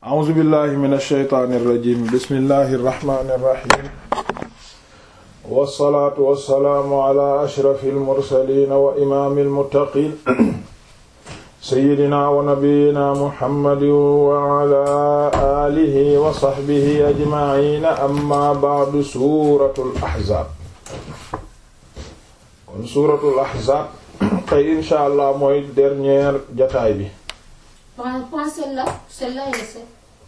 a'uuzu billahi min alsheytaani irrajim bismillahi irrahmani irrahim wassalaatu wassalaamu ala ashrafi almursalina wa imaami almuttaqin seyyidina wa nabiyina muhammadin wa ala alihi wa sahbihi ajmaciina amma ba'du suuratul ahzaab kon suuratul ahzaab tey insha allah mooy dernier jataay bi Prends, prends celle-là, celle-là et celle.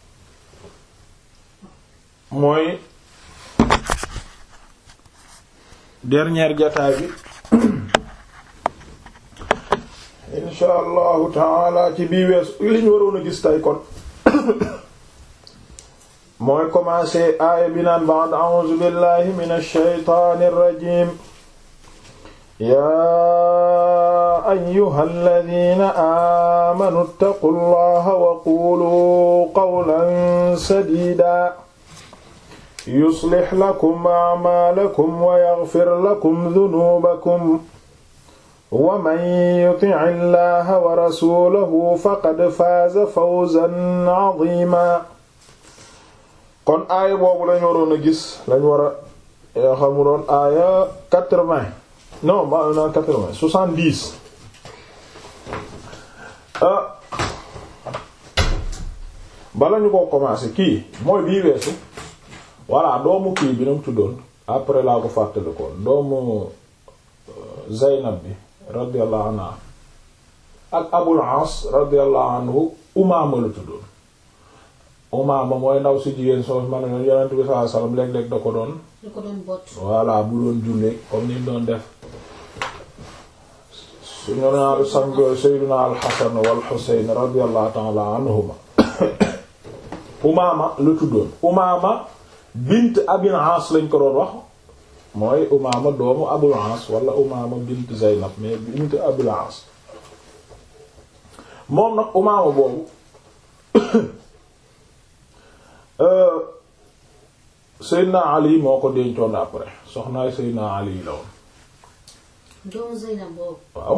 mooy dernière jataay bi insha allahu taala ci bii wees li ñu waroon a gis tay kon mooy commencé aaya bi naan ba'd a'uuzu billahi minash shaytaanir rajiim yaa ayyuhal ladiina aamanuu ittaqullaha wa quuluu qawlan sadiidaa yuslih lakum a'maalakum wa yaghfir lakum dunuubakum wa man yuti'i llaha wa rasuulahu faqad faaza fawzan 'aziimaa kon aaya boobu lañu waroon a gis lañu war a yoo xamu doon aaya quatre-vingts non ma na quatre-vingts soixante-dix bala ñu ko commencer kii mooy bii weesu voilà doomu kii bi nu mu tuddoon après laa ko fàttali ko doomu Zaynab bi radiyallahu anha ak Abul As radiyallahu anhu Umaama la tuddoon Umaama mooy ndaw si jigéen soo ma ne Yonent bi sallallahu alayhi wasallam léeg-léeg da ko doon lu ko doon bot. voilà bu doon jullee comme ni mu doon def suñu naaru sang Sayyidina al-Hasan wal Husayn radiyallahu ta'ala anhuma Umaama la tuddoon Umaama bint Abil As lañ ko doon wax mooy Umaama doomu Abul As wala Umaama bint Zaynab mais bint Abil As moom nag Umaama boobu Seydina Ali moo ko dencoon après soxnaay Seydina Ali la woon doomu Zeynab boobu. waaw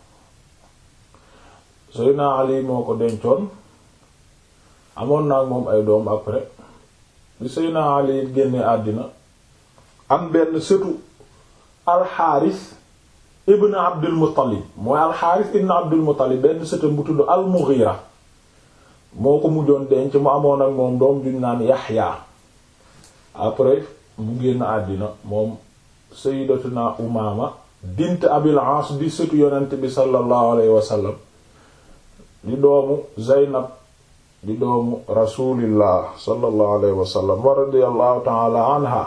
Seydina Ali moo ko dencoon amoon naa moom ay doom après li Seydina Ali génne àddina am benn sëtu alxaaris ibn Abdul Muttalib mooy alxaaris ibn Abdul Muttalib benn sëtam bu tudd al-Mughira moo ko mujjoon denc mu amoon ak moom doom juñ naan Yaxya après mu génn àddina moom sayyidatuna Umaama bint Abil As di sëtu yonent bi sallallahu alayhi wa sallam di doomu Zaynab di doomu rasulillah sallallahu alayhi wa sallam wa radiyallahu ta'ala anha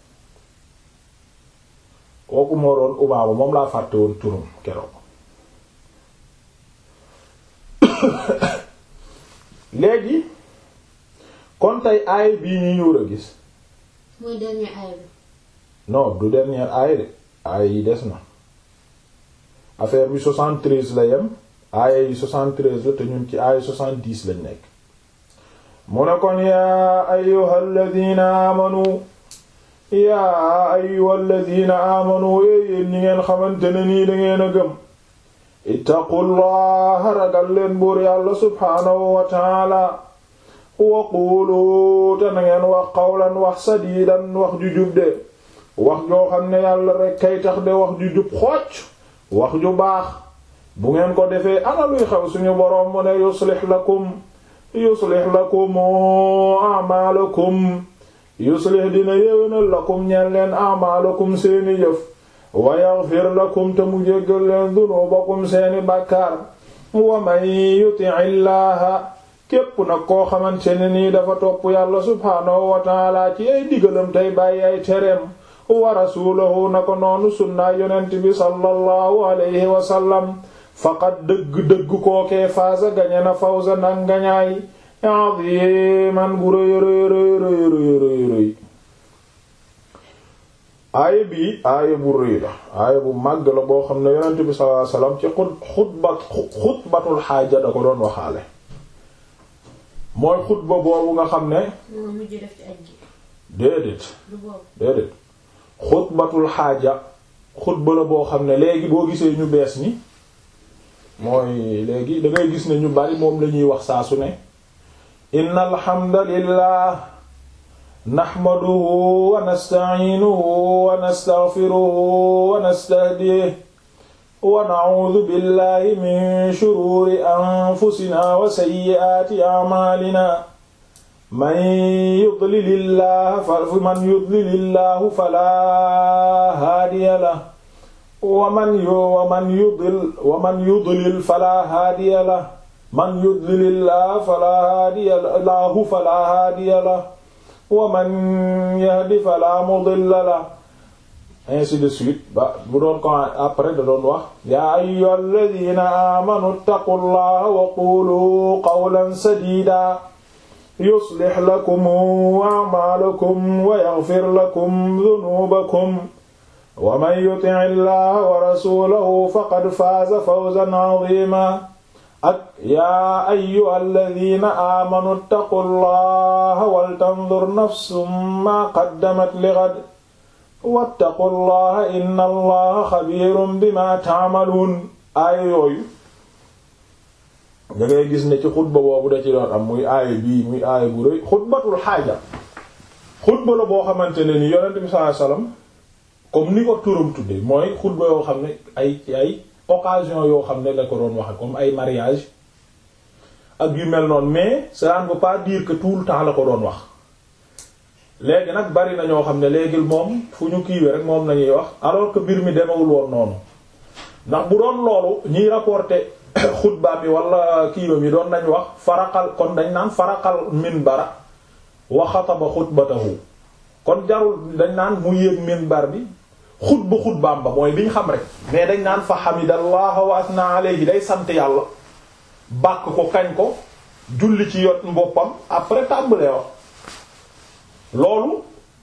kooku moo doon Umaama moom laa fàtte woon turum keroog léegi kon tey aay bii ñu ñu war a gis mooy dernier aaya bi. non du dernière aaya de aaya yi des na affaire bi 73 la yem aaya yi 73 la te ñun ci aaya 70 lañ nekk mu ne kon yaa ayyuhal ladina amanu yaa ayyuhal ladina amanu yéen ñi ngeen xamante ne nii da ngeen a gëm ittaqullaha ragal leen buur yàlla subhaanahu wa taala wa quulu te na ngeen wax qawlan wax sadiidan wax ju jub de wax joo xam ne yàlla rek kay tax de wax ju jub xocc wax ju baax bu ngeen ko defee ana luy xew suñu boroom mu ne yuslih lakum yuslih lakum a'maalakum yuslih dina yéwénal lakum ñeen leen a'maalakum seeni jëf wa yaghfir lakum te mu jéggal leen dunuubakum seeni bàkkaar wa man yuti'i llaaha képp nag koo xamante ne nii dafa topp yàlla subhaanahu wa ta'aala ci ay digalam tey bàyyi ay tereem wa rasuulahu na ko noonu sunnaa yonent bi sallallahu alayhi wa sallam faqad dëgg-dëgg kookee faasa gañe na fawza nag ngañaay adiman bu rëy rëy rëy rëy rëy rëy aaya bii aaya bu rëy la aaya bu màgg la boo xam ne yonent bi sallallahu alayhi wa sallam ci xutbat xutbatul xaaja da ko doon waxaale mooy xutba boobu nga xam ne moo mujj def ci aj gi. déedéet du boobu. déedéet xutbatul xaaja xutba la boo xam ne léegi boo gisee ñu bees ni mooy léegi da ngay gis ne ñu bari moom la ñuy wax saa su ne inna alhamdalillah naxmaduhu wa nastaciinuhu wa nastaxfiruhu wa nastahdiih wa nacuudu billahi min shuruuri anfusinaa wa sayyi'aati acmaalinaa man yudlilillahu man yudlilillahu falaa haadiya lahu wa man wa man yudlil wa man yudlil falaa haadiya lahu man yudlilillahu falaa haadiya lahu falaa haadiya lahu wa man yahdi falaa mudilla lahu ainsi de suite ba bu doon ko après da doon wax yaa ayyuhal ladina aamanu ittaqullaha wa qulu qawlan sadida yuslih lakum a'maalakum wa yaghfir lakum dhunubakum wa man yuti' llaha wa rasulahu faqad faaza fawzan 'azima ak yaa ayyuhal ladina aamanu ittaqullaha wal tanzur nafsum ma qaddamat lighad wattaqullaha inna allaha xabiirun bima ta'maluun aaya yooyu da ngay gis ne ci xutba boobu da ci doon am muy aaya bii muy aaya bu rëy xutbatul xaaja xutba la boo xamante ne ni yonent bi sallallahu alayhi wasallam comme ni ko turam tudde mooy xutba yoo xam ne ay ay occasion yoo xam ne la ko doon waxe comme ay mariage ak yu mel noonu mais ça ne veut pas dire que tout le temps la ko doon wax léegi nag bari na ñoo xam ne léegi moom fu ñu kiiwee rek moom lañuy wax alors que mbir mi demewul woon noonu ndax bu doon loolu ñiy rapporter xutba bi wala kiiwam yi doon nañ wax faraqal kon dañ naan faraqal minbara wa xataba xutbatahu kon jarul dañ naan mu yéeg minbar bi xutba xutbaam ba mooy biñ xam rek mais dañ naan fa hamidallah wa asna alayhi day sant yàlla bàkk ko kañ ko julli ci yot mboppam après tàmbalee wax loolu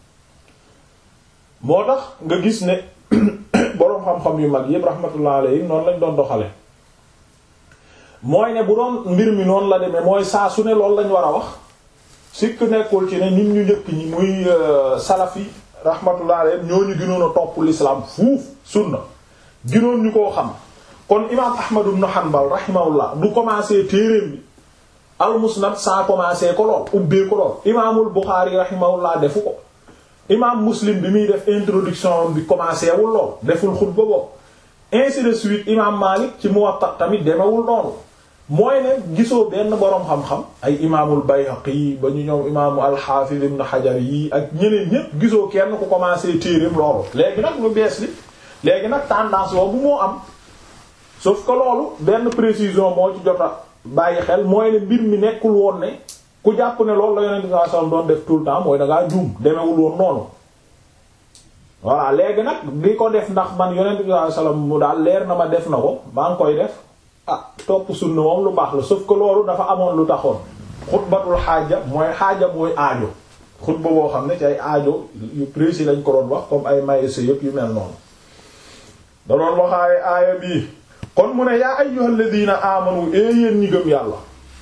moo tax nga gis ne boroom xam-xam yu mag yépp rahmatullah alayhi noonu lañ doon doxale mooy ne bu doon mbir mi noonu la demee mooy saa su ne loolu lañ war a wax sikk nekkul ci ne nit ñu njëkk ñi muy salafi rahmatullah alayhi ñooñu gënoon a topp l'islam fuuf sunna gënoon ñu koo xam kon imaam Ahmad ibn Hanbal rahimahullah du commencer téereem bi al-Musnad saa commencer ko lool ubbee ko lool imaamul Bukhari rahimahullah defu ko imaam Muslim bi muy def introduction bi commencer wul lool deful xutba boobu ainsi de suite imaam Malik ci Muwatta tamit demewul noonu mooy ne gisoo benn boroom xam-xam ay imaamul Bayhaqi ba ñu ñëw imaamu al-Hafiz ibn Hajar yi ak ñeneen ñépp gisoo kenn ku commencer téereem loolu léegi nag lu bees li léegi nag tendance boobu moo am sauf que loolu benn précision moo ci jota bàyyi xel mooy ne mbir mi nekkul woon ne ku jàpp ne loolu la yonent sallallahu alayhi wasallam doon def tout le temps mooy da ngaa juum demewul woon noonu voilà léegi nag di ko def ndax man yonent sallallahu alayhi wasallam mu daal leer na ma def na ko maa ngi koy def ah topp sunna moom lu baax la sauf que loolu dafa amoon lu taxoon xutbatul xaaja mooy xaaja mooy aajo xutba boo xam ne ci ay aajo yu précis lañ ko doon wax comme ay maïs yëpp yu mel noonu da doon waxaaye aaya bii kon mu ne yaa ayyuhal ladina amanu ee yéen ñi gëm yàlla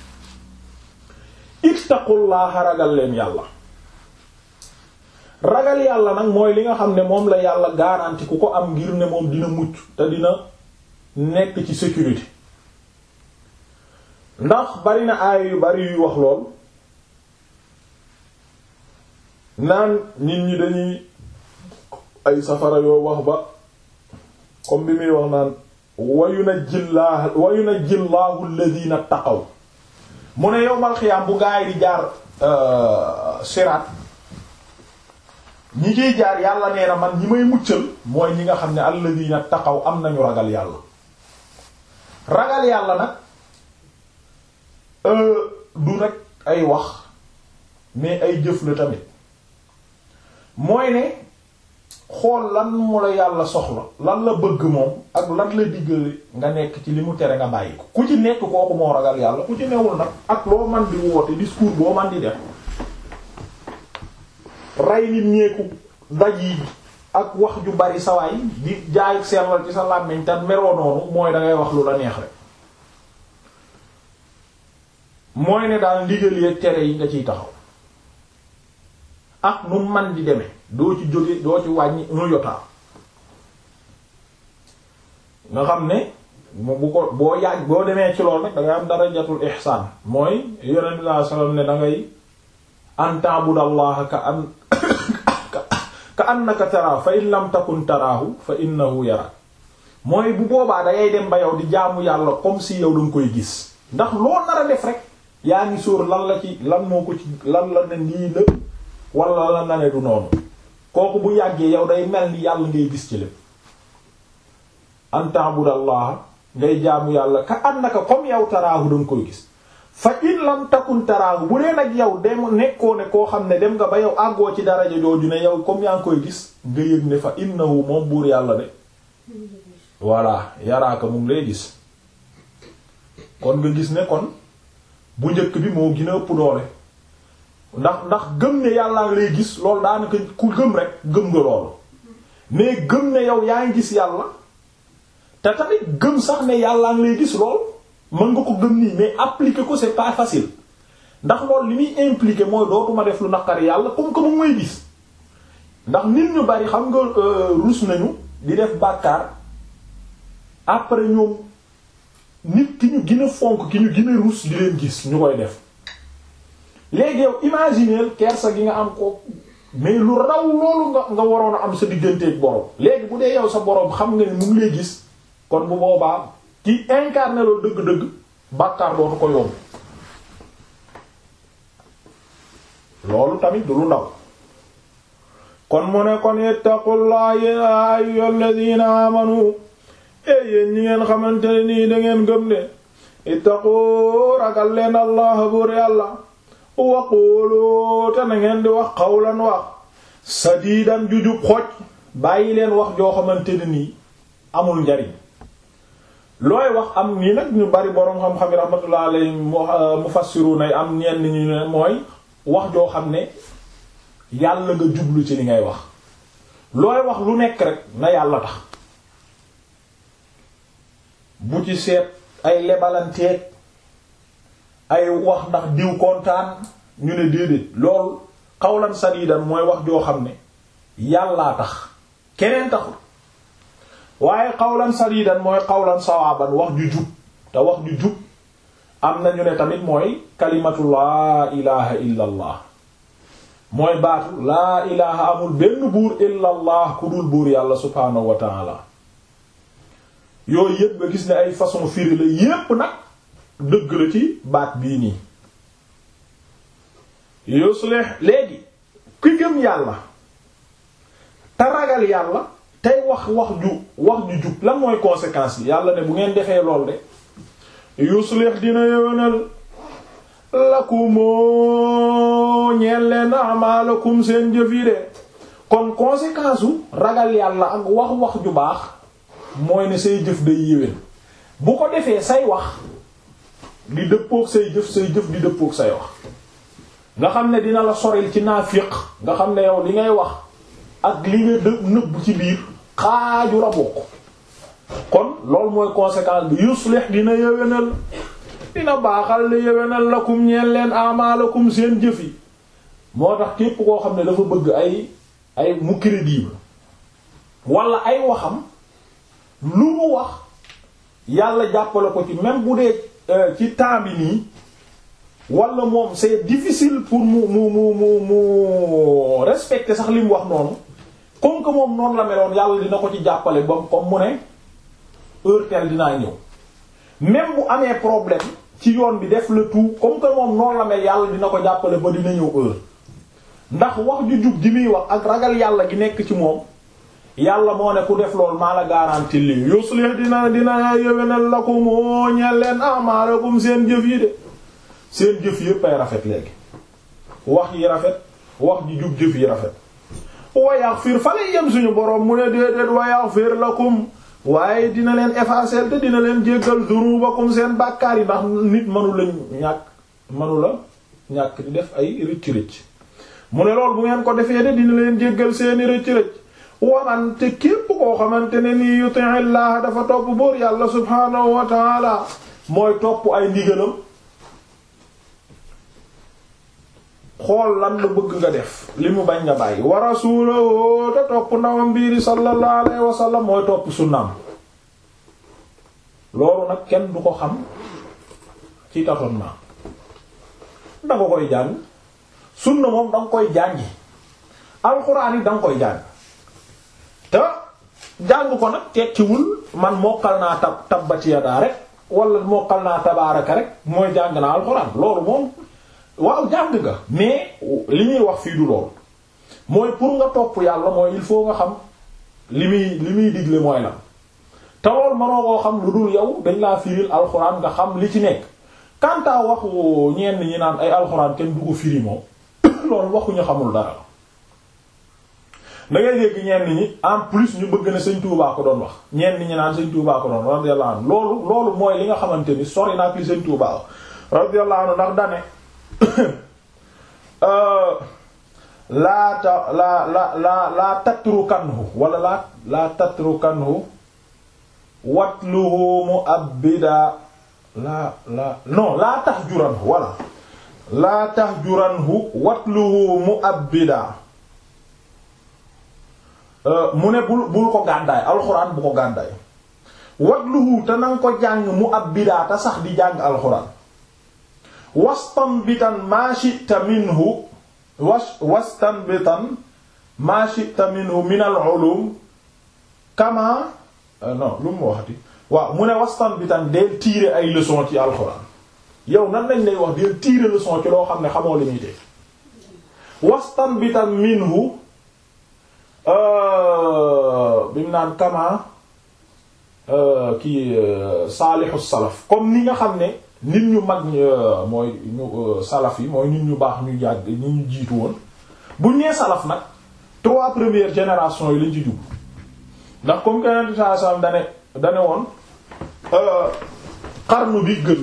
ittaqullaha ragal leen yàlla ragal yàlla nag mooy li nga xam ne moom la yàlla garanti ku ko am ngir ne moom dina mucc te dina nekk ci sécurité ndax bari na aaya yu bari yuy wax lool naan nit ñi dañuy ay safara yoo wax ba comme bi muy wax naan wayu na jillaa wayu na jillaahu alladhina taqaw mu ne yowmal xiyaam bu gaa yi di jaar siraat ñi ciy jaar yàlla nee na man ñi may muccal mooy ñi nga xam ne alladhina taqaw am nañu ragal yàlla ragal yàlla nag du rek ay wax mais ay jëf la tamit mooy ne xool lan mu la yàlla soxla lan la bëgg moom ak lan la diggale nga nekk ci li mu tere nga bàyyi ko ku ci nekk kooku moo ragal yàlla ku ci newul nag ak loo man di woote discours boo man di def rey nit ñeeku daj yi ak wax ju bari sawaay di jaay sellal ci sa làmmiñ te meroo noonu mooy dangay wax lu la neex rek mooy ne daal ndigal yeeg tere yi nga ciy taxaw ak nu man di demee doo ci jóge doo ci wàññi un yotaa nga xam ne mu bu ko boo yàgg boo demee ci lool nag da ngay am darajatul ihsaan mooy yonent bi sallallahu alayhi wasallam ne da ngay an ta'budallaha ka an ka annaka taraahu fa in lam takun taraahu fa innahu yarak mooy bu boobaa da ngay dem ba yow di jaamu yàlla comme si yow danga koy gis ndax loo nar a def rek yaa ngi sóor lan la ci lan moo ko ci lan la ne nii la wala lan la ne du noonu kooku bu yàggee yow day mel ni yàlla ngay gis ci lépp an ta'budallaha ngay jaamu yàlla ka annaka comme yow taraahu danga koy gis fa in lam takun taraahu bu dee nag yow dem nekkoo ne koo xam ne dem nga ba yow àggoo ci daraja jooju ne yow comme yaa ngi koy gis nga yëg ne fa innahu moom buur yàlla de voilà yaraaka mu ngi lay gis kon nga gis ne kon bu njëkk bi moo gën a ëpp doole ndax ndax gëm ne yàllaa ngi lay gis loolu daanaka ku gëm rek gëm nga loolu mais gëm ne yow yaa ngi gis yàlla te tamit gëm sax ne yàllaa ngi lay gis lool mën nga ko gëm nii mais appliquer ko c'est pas facile ndax loolu li muy impliquer mooy dootuma def lu naqari yàlla comme que mu may gis ndax nit ñu bari xam nga rus nañu di def bàkkaar après ñoom nit ki ñu gën a fonk ki ñu gën a rus di leen gis ñu koy def léegi yow imaginer kersa gi nga am ko mais lu raw loolu nga nga waroon a am sa digganteeg borom léegi bu dee yow sa borom xam nga ne mu ngi lay gis kon bu boobaa ki incarné loolu dëgg-dëgg bàkkaar dootu ko yomb loolu tamit du lu ndaw kon mu ne kon ittaqullaha ya ayyuhal ladina amanu e yéen ñi ngeen xamante ne nii da ngeen gëm ne ittaqu ragal leen allah buur yàlla waqulu te na ngeen di wax xawlan wax sadiidan jujub xoj bàyyi leen wax joo xamante ne nii amul njariñ looy wax am nii nag ñu bari boroom xam-xam yi rahmatullah alayhi mufassiruna yi am ñenn ñu ne mooy wax joo xam ne yàlla nga jublu ci li ngay wax looy wax lu nekk rek na yàlla tax bu ci seet ay lebalanteeg ay wax ndax diw kontaan ñu ne déedéet loolu xawlan sadiidan mooy wax joo xam ne yàllaa tax keneen taxul waaye xawlan sadiidan mooy xawlan sawaaban wax ju jub te wax ju jub am na ñu ne tamit mooy kalimatu laa ilaha illa allah mooy baatu laa ilaha amul benn buur illa allah ku dul buur yàlla subhaanahu wa taala yooyu yépp nga gis ne ay façon firi la yépp nag dëgg la ci baat bii nii yuslih léegi ki gëm yàlla te ragal yàlla tey wax wax ju wax ju jub lan mooy conséquence yi yàlla ne bu ngeen defee lool de yuslih dina yëwénal lakumoo ñeen leen amalakum seen jëf yi de kon conséquence u ragal yàlla ak wax wax ju baax mooy ne say jëf day yéwén bu ko defee say wax di dëppook say jëf say jëf di dëppook say wax nga xam ne dina la soril ci naafiq nga xam ne yow li ngay wax ak li nga dë nëbb ci biir xaaju la bokk kon loolu mooy conséquence bi yuslih dina yéwénal dina baaxal li yéwénal lakum ñeen leen amalakum seen jëf yi moo tax képp koo xam ne dafa bëgg ay ay mu crédible wala ay waxam lu mu wax yàlla jàppale ko ci même bu dee ci temps bi nii wala moom c'est difficile pour mu mu mu mu mu respecter sax li mu wax noonu comme que moom noonu la meloon yàlla dina ko ci jàppale ba comme mu ne heure telle dinaa ñëw même bu amee problème ci yoon bi def le tout comme que moom noonu la mel yàlla dina ko jàppale ba dina ñëw heure ndax wax ju jub ji muy wax ak ragal yàlla gi nekk ci moom yàlla moo ne ku def loolu maa la garantie lii yuslih dina dina yéwénal lakum moo ñeel leen a'malakum seen jëf yi de seen jëf yépp ay rafet léegi wax yi rafet wax ji jub jëf yi rafet wa yaghfir fa lay yem suñu boroom mu ne déedéet wa yaghfir lakum waaye dina leen effacer te dina leen jéggal dunubakum seen bàkkaar yi ndax nit mënu la ñàkk mënu la ñàkk di def ay rëcc rëcc mu ne loolu bu ngeen ko defee de dina leen jéggal seeni rëcc rëcc waman te képp koo xamante ne nii yuti'illah dafa topp buur yàlla subhaanahu wa ta'ala mooy topp ay ndigalam xool lan la bëgg nga def li mu bañ nga bàyyi wa rasulahu te topp ndawam biiri sallallahu alayhi wa sallam mooy topp sunnaam loolu nag kenn du ko xam ci tâtonnement da nga koy jàng sunna moom da nga koy jàngi alxuraan yi da nga koy jàng te jàng ko nag tekkiwul man mokkal naa tab tabbati yadaa rek wala mokkal naa tabaaraka rek mooy jàng naa alxuraan loolu moom waaw jàng nga mais li ñuy wax fii du loolu mooy pour nga topp yàlla mooy il faut nga xam li muy li muy digle mooy lan te loolu mënoo koo xam lu dul yow dañ laa firil alxuraan nga xam li ci nekk kantaa waxu ñenn ñi naan ay alxuraan kenn du ko firi moom loolu waxuñu xamul dara da ngay dégg ñenn ñi en plus ñu bëgg na sëñ Touba ko doon wax ñenn ñi naan sëñ Touba ko doon radiyallahu anhu loolu loolu mooy li nga xamante ni sori na ak li sëñ Touba radiyallahu anhu ndax dane laa ta laa la la laa tatrukanhu wala laa laa tatrukanhu watluhu mu'abbida laa laa non laa tahjuranhu wala laa tahjuranhu watluhu mu'abbida mu ne bul bul ko gàddaay alxuraan bu ko gàddaay watluhu te nanga ko jàng mu'abbida te sax di jàng alxuraan wastanbitan maa shi'ta minhu was wastanbitan maa shi'ta minhu min al-ulum kama non lu mu waxati waaw mu ne wastanbitan del tirer ay leçon ci alxuraan yow nan lañ lay wax del tirer leçon ci loo xam ne xamoo li muy teg wastanbitan minhu bi mu naan kama kii saalihu salaf comme ni nga xam ne nit ñu mag mooy ñu salaf yi mooy nit ñu baax ñu jàgg ñu ñu jiitu woon buñ nee salaf nag trois premières générations yi lañ ci jub ndax comme que yeneen saa sallam dane dane woon xarnu bi gën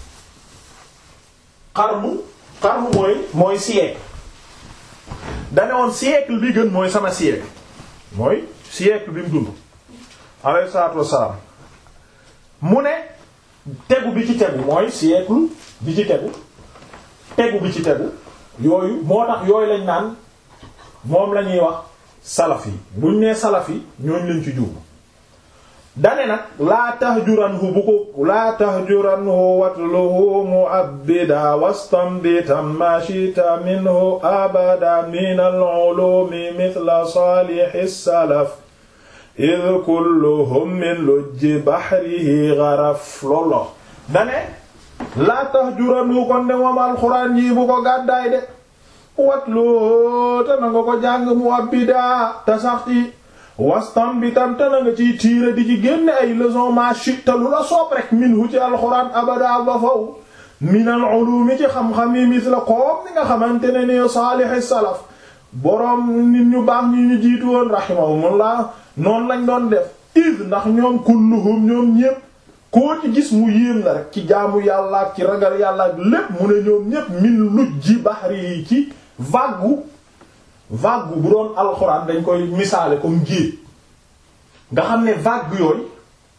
xarnu xarnu mooy mooy siècle dane woon siècle bi gën mooy sama siècle mooy siècle bi mu dund alayhi salaatu wassalaam mu ne tegu bi ci tegu mooy siècle bi ci tegu tegu bi ci tegu yooyu moo tax yooyu lañ naan moom la ñuy wax salaf yi buñ nee salaf yi ñooñ lañ ci jub dane nag laa tahjuranhu bu ko laa tahjuranhu watluhu mu'abbida wastanbitan ma shita minhu abada min al-ulumi mithla salihi salaf id kulluhum min lujji bahrihi gharaf loolu dane laa tahjuranhu kon de moom alxuraan yi bu ko gàddaay de watlu te na nga ko jàng mu'abbida te sax ci wastam bi tam te na nga ciy tiire di ci génne ay leçon ma shitta lu la soob rek minhu ci alxuraan abada ba faw min al ulumi ci xam-xam yi misla koom ni nga xamante ne ni saalihi salaf boroom nit ñu baax ñi ñu jiitu woon rahimahumullah noonu lañ doon def id ndax ñoom kulluhum ñoom ñépp koo ci gis mu yéem la rek ci jaamu yàlla ak ci ragal yàlla ak lépp mu ne ñoom ñépp min lujji bahri yi ci vague vague bu doon alxuraan dañ koy misaale comme géej nga xam ne vague yooyu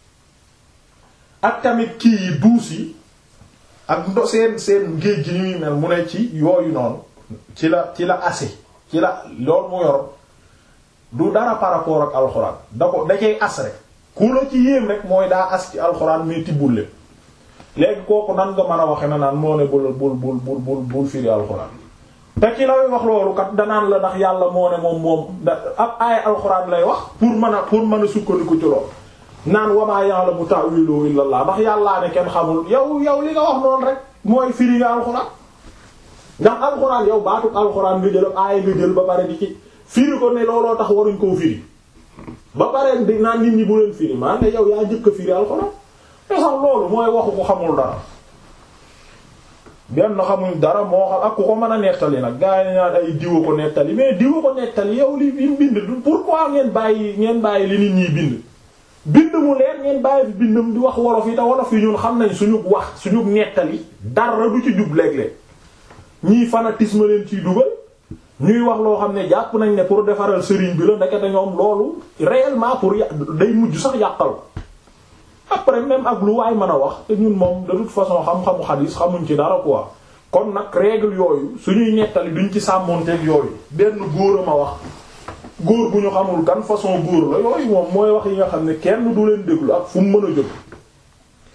ak tamit kii yi duus yi ak ndo seen seen géej gi ñuy mel mu ne ci yooyu noonu ci la ci la ase ci la loolu mu yor du dara par rapport ak alxuraan da ko da cay as rek ku la ci yéem rek mooy daa as ci alxuraan mais tibbul lépp léegi kooku nan nga mën a waxe na naan moo ne bul bul bul bul bul bul firi alxuraan te ki lay wax loolu kat danaan la ndax yàlla moo ne moom moom da ab aaya alxuraan lay wax pour mën a pour mën a sukkandiku ci loolu naan wamaa ya'lamu ta'wilu illa Allah ndax yàllaa ne kenn xamul yow yow li nga wax noonu rek mooy firi nga alxuraan ndax alxuraan yow baatu alxuraan nga jël aaya nga jël ba pare di ci firi ko ne looloo tax waruñ koo firi ba pare di naan nit ñi bu leen firi maa ne yow yaa njëkk a firi alxuraan te sax loolu mooy waxu ko xamul dara benn xamuñ dara moo xam ak ku ko mën a nettali nag gaa yi naan ay diwa ko nettali mais diwa ko nettali yow li bi bind pourquoi ngeen bàyyi ngeen bàyyi li nit ñi bind bind mu leer ngeen bàyyi fi bindam di wax wolof yi te wolof yi ñun xam nañ suñu wax suñu nettali dara du ci jub léeg-léeg ñii fanatisme leen ciy dugal ñuy wax loo xam ne jàpp nañ ne pour defaral sëriñ bi la ndekete ñoom loolu réellement pour yà day mujj sax yàqal après même ak lu waay mën a wax te ñun moom de toute façon xam-xamu xadiis xamuñ ci dara quoi kon nag règle yooyu suñuy nettali duñ ci sàmmonteeg yooyu benn góor a ma wax góor bu ñu xamul kan façon góor la yooyu moom mooy wax yi nga xam ne kenn du leen déglu ak fu mu mën a jóg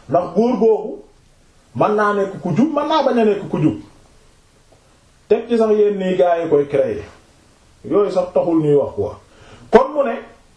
ndax góor googu mën naa nekk ku jub mën naa bañ a nekk ku jub teg ci sax yenn nii gaa yi koy créer yooyu sax taxul ñuy wax quoi kon mu ne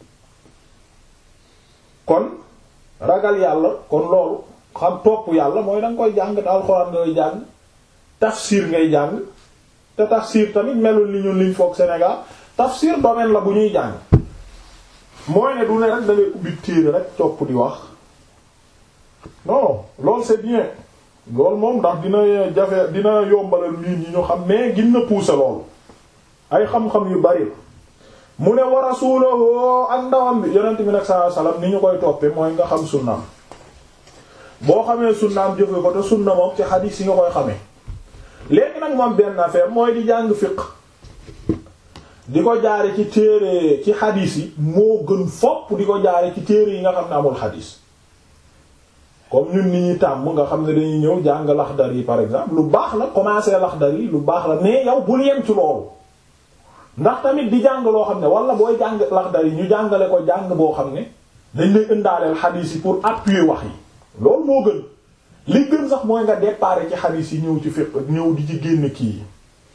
kon ragal yàlla kon loolu xam topp yàlla mooy danga koy jàng te alxuraan ngay jàng tafsir ngay jàng te tafsir tamit melul ni ñun liñ foog Sénégal tafsir domaine la bu ñuy jàng mooy ne du ne rek da ngay ubbi téere rek topp di wax non loolu c'est bien loolu moom ndax dina jafe dina yombalal nit ñi ñu xam mais gin na pousser loolu ay xam-xam yu bari mu ne wa rasulahu ak ndawam bi yonent bi nag sallallahu alayhi wasallam ni ñu koy toppee mooy nga xam sunnaam boo xamee sunnaam jëfe ko te sunna moom ci xadiis yi nga koy xamee léegi nag moom benn affaire mooy di jàng fiqh di ko jaare ci téere ci xadiis yi moo gën fopp di ko jaare ci téere yi nga xam ne amul xadiis comme ñun ni ñuy tàmm nga xam ne dañuy ñëw jàng laxdar yi par exemple lu baax la commencer laxdar yi lu baax la mais yow bul yem ci loolu ndax tamit di jàng loo xam ne wala booy jàng laxdar yi ñu jàngale ko jàng boo xam ne dañ lay indaaleel xadiis yi pour appuyer wax yi loolu moo gën li gën sax mooy nga déparé ci xadiis yi ñëw ci fiqh ñëw di ci génn kii yi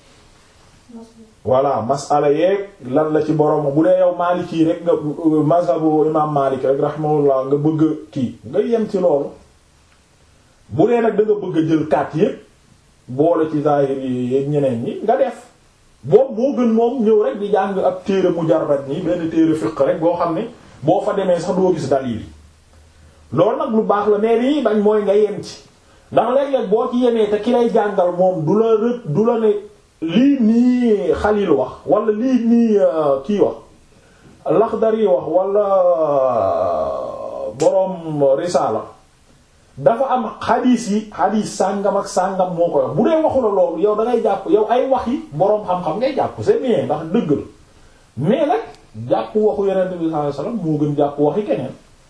voilà masala yeeg lan la ci borom bu dee yow Maliki rek nga mazhabu imam Malik rek rahimahullah nga bëgg kii nga yem ci loolu bu dee nag da nga bëgg a jël kat yépp boole ci zahir yi ñeneen ñi nga def boobu moo gën moom ñëw rek di jàng ab téere mujarrad nii benn téere fiqh rek boo xam ne boo fa demee sax doo gis dalil yi loolu nag lu baax la mais lii bañ mooy nga yem ci ndax léeg-léeg boo ci yemee te ki lay jàngal moom du la rë du la ne lii nii Xalil wax wala lii nii kii wax Laxdari wax wala boroom Risaala dafa am xadiis yi xadiis sàngam ak sàngam moo koy wax bu dee waxu la loolu yow da ngay jàpp yow ay wax yi boroom xam-xam ngay jàpp c'est bien ndax dëgg la mais nag jàpp waxu Yonent bi sallallahu alayhi wasallam moo gën jàpp waxi keneen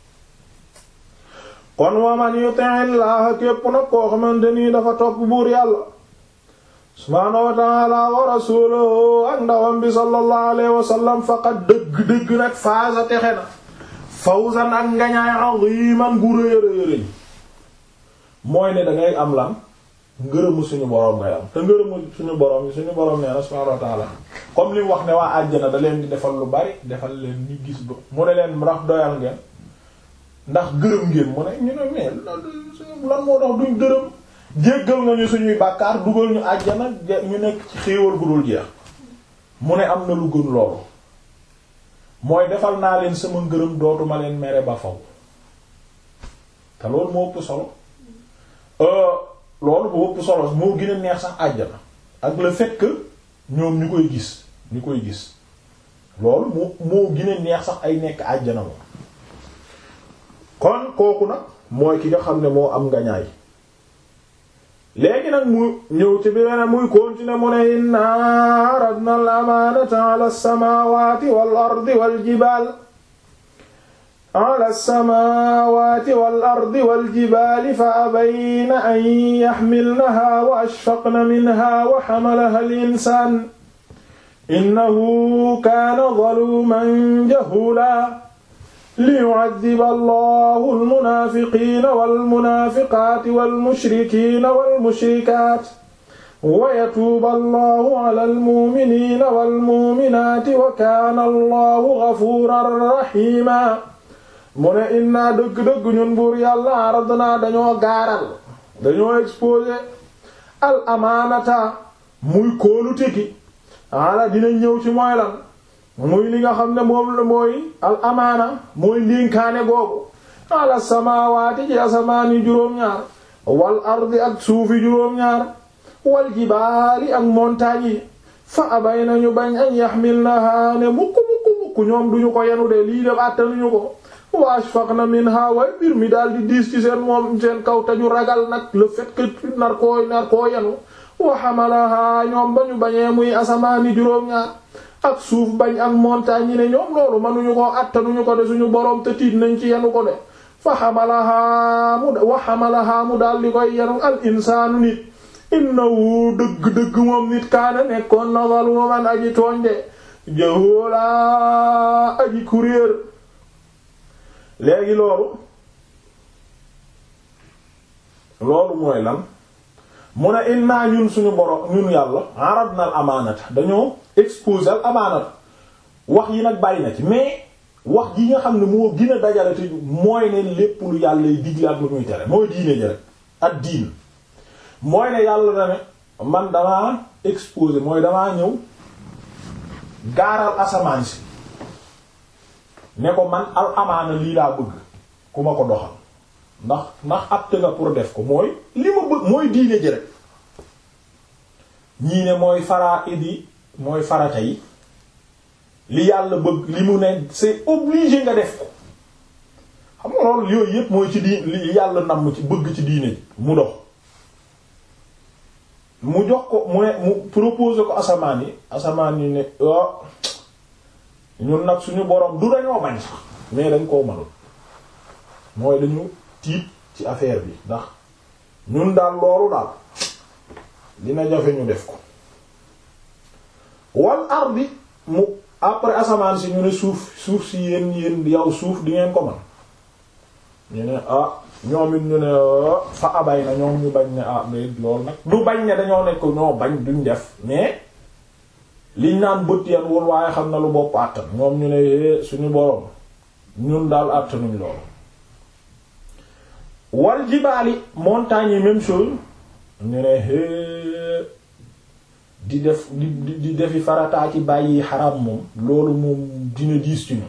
kon wa man yuti llaha képp nag koo xamante nii dafa topp buur yàlla subhaanahu wa ta'ala wa rasuuluhu ak ndawam bi sallallahu alayhi wa sallam faqad dëgg-dëgg nag faasa texe na fawzan ak ngañaay aziman gu rëy rëy rëy mooy ne dangay am lan ngërëmu suñu boroom ngay am te ngërëmu suñu boroom suñu boroom nee na subhaanahu wa ta'ala comme li wax ne waa àjjana da leen di defal lu bari defal leen ni gis ba mu ne leen ndax doyal ngeen ndax gërëm ngeen mu ne ñu ne mais lan moo tax duñ gërëm jéggal nga ñu suñuy bàkkaar dugal ñu àjjana ñu nekk ci xéewal gu dul jeex mu ne am na lu gën loolu mooy defal naa leen sama ngërëm dootuma leen mere ba faw te loolu moo ëpp solo loolu moo ëpp solo moo gën a neex sax àjjana ak le fait que ñoom ñu koy gis ñu koy gis loolu moo moo gën a neex sax ay nekk àjjana moom kon kooku nag mooy ki nga xam ne moo am ngañaay léegi nag mu ñëw ci beneen muy continuer mu ne inna aradna al amanata ala as-samawati wal ardi wal jibal ala as-samawati wal ardi wal jibali fa abayna an yaxmilnaha wa ashfaqna minha wa xamalaha al insan innahu kaana zaluman jahula liyu'adhiba allahu almunaafiqiina walmunaafiqaati walmushrikiina walmushrikaat wa yatuuba allahu ala almu'miniina walmu'minaati wa kaana allahu ghafuuran rahiima mu ne innaa dëgg-dëgg ñun buur yàlla aradnaa dañoo gaaral dañoo exposé al amaanata muy kóolute gi ala dina ñëw ci mooy lan muy li nga xam ne moom la mooy al amaana mooy ndénkaane googu ala samaawaati ci asamaani juróom-ñaar wal ardi ak suufi juróom-ñaar wal jibaali ak montagne yi fa abay nañu bañ an yaxmilnaha ne mukk mukk mukk ñoom duñu ko yenu de lii def àttanuñu ko wa ashfaqna minha way mbir mi daal di diis ci seen moom seen kaw te ñu ragal nag le fait que nar koo nar koo yenu wa hamalaha ñoom ba ñu bañee muy asamaani juróom-ñaar ak suuf bañ ak montagne yi ne ñoom loolu mënuñu ko attanuñu ko de suñu boroom te tiit nañ ci yenu ko de fa xamalahaa mu wa xamalahaa mu daal di koy yenu al insaanu nit innahu dëgg-dëgg moom nit kaana nekkoon na zaluman aji tooñ de jahoolaa aji kuréer léegi loolu loolu mooy lan mu ne inna ñun suñu borom ñun yàlla aradna al amaanata dañoo exposer al amaanata wax yi nag bari na ci mais wax yi nga xam ne moo gën a dajale te mooy ne lépp lu yàlla yi digle ak lu muy tere mooy diine ji rek ak diin mooy ne yàlla na ne man damaa exposer mooy damaa ñëw gaaral asamaan si ne ko man al amaana lii laa bëgg ku ma ko doxal ndax ndax apte nga pour def ko mooy li ma bëgg mooy diine ji rek ñii ne mooy faraa'id yi mooy farata yi li yàlla bëgg li mu ne c'est obligé nga def ko xam nga loolu yooyu yépp mooy ci diin li yàlla namm ci bëgg ci diine ji mu dox mu jox ko mu ne mu proposé ko asamaan yi asamaan yi ne oh ñun nag suñu borom du dañoo bañ sax mais dañ koo mënul mooy dañu tiit ci affaire bi ndax ñun daal loolu daal dina jafe ñu def ko wal ardi mu après asamaan si ñu ne suuf suuf si yéen yéen yow suuf di ngeen ko man ñu ne ah ñoom it ñu ne fa abay na ñoom ñu bañ ne ah mais loolu nag du bañ ne dañoo nekk ñoo bañ duñ def mais liñ naan bët yan wul waaye xam na lu bopp àttan ñoom ñu ne suñu boroom ñun daal àttanuñ loolu wal jibaali montagnes yi même chose ñu ne hé di def di di defi farataa ci bàyyi xaram moom loolu moom dina diis ci ñu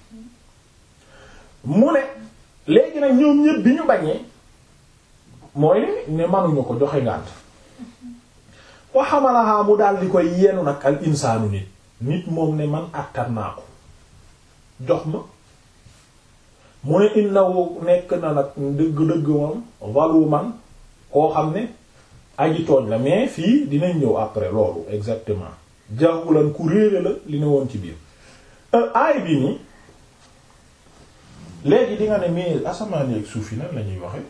mu ne léegi nag ñoom ñëpp bi ñu bañee mooy ne manuñu ko joxe ngànt wa xamalaha mu daal di koy yenu nag al insaanu nit nit moom ne man àttan naa ko jox ma mu ne innahu nekk na nag dëgg-dëgg moom zaluman koo xam ne aji tooñ la mais fii dinañ ñëw après loolu exactement jahulan ku réere la li ne woon ci biir aay bi nii léegi di nga ne mais asamaan ak suuf yi nan la ñuy waxe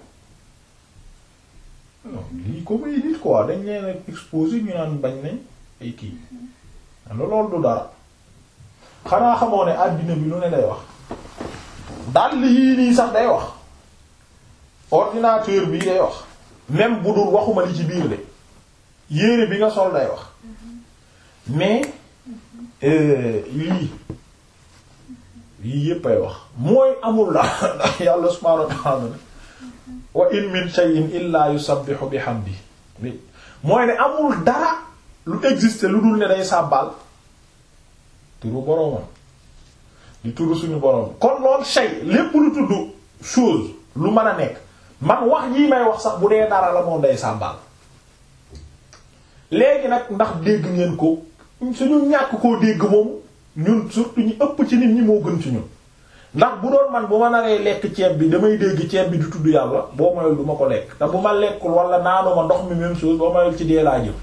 non lii ko muy nit quoi dañ leen exposé ñu naan bañ nañ ay kii am na loolu du dara xanaa xamoo ne àddina bi lu ne day wax dal yii nii sax day wax ordinateur bi day wax même bu dul waxuma li ci biir de yére bi nga sol day wax mais lii lii yépp ay wax mooy amul la ndax yàlla subhaanahu wa ta'ala wa in min shay'in illa yusabbihu bihamdi mooy ne amul dara lu existe lu dul ne day sàbbal turu boroomam di turu suñu boroom kon lool shay lépp lu tudd chose lu mën a nekk man wax jii may wax sax bu dee dara la moom day sàbbal léegi nag ndax dégg ngeen ko suñu ñàkk koo dégg moom ñun surtout ñu ëpp ci nit ñi moo gën ci ñun ndax bu doon man bu ma naree lekk ceeb bi damay dégg ceeb bi du tudd yàlla boo mayul du ma ko lekk te bu ma lekkul wala naanuma ndox mi même chose boo mayul ci dee laa jëm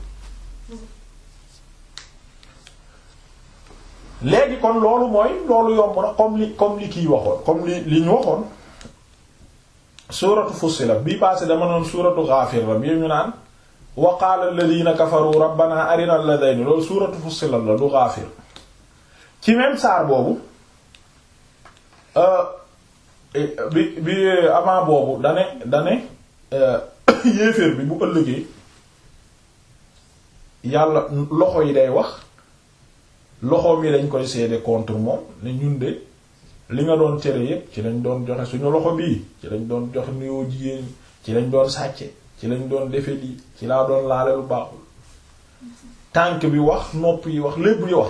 léegi kon loolu mooy loolu yomb na comme li comme li kii waxoon comme li li ñu waxoon suuratu Fussilat bii passé dama noon suuratu Ghafir la bii ñu naan wa qaala alladhina kafaru rabbana arina alladhayni loolu suuratu Fussilat la du Ghafir ci même saar boobu bi bi avant boobu dane dane yéeféer bi bu ëllëgee yàlla loxo yi day wax loxoom yi dañ koy seede contre moom ne ñun de li nga doon tere yépp ci lañ doon joxe suñu loxo bii ci lañ doon joxe nuyoo jigéen ci lañ doon sàcce ci lañ doon defe lii ci laa doon laale lu baaxul tànk bi wax nopp yi wax lépp yi wax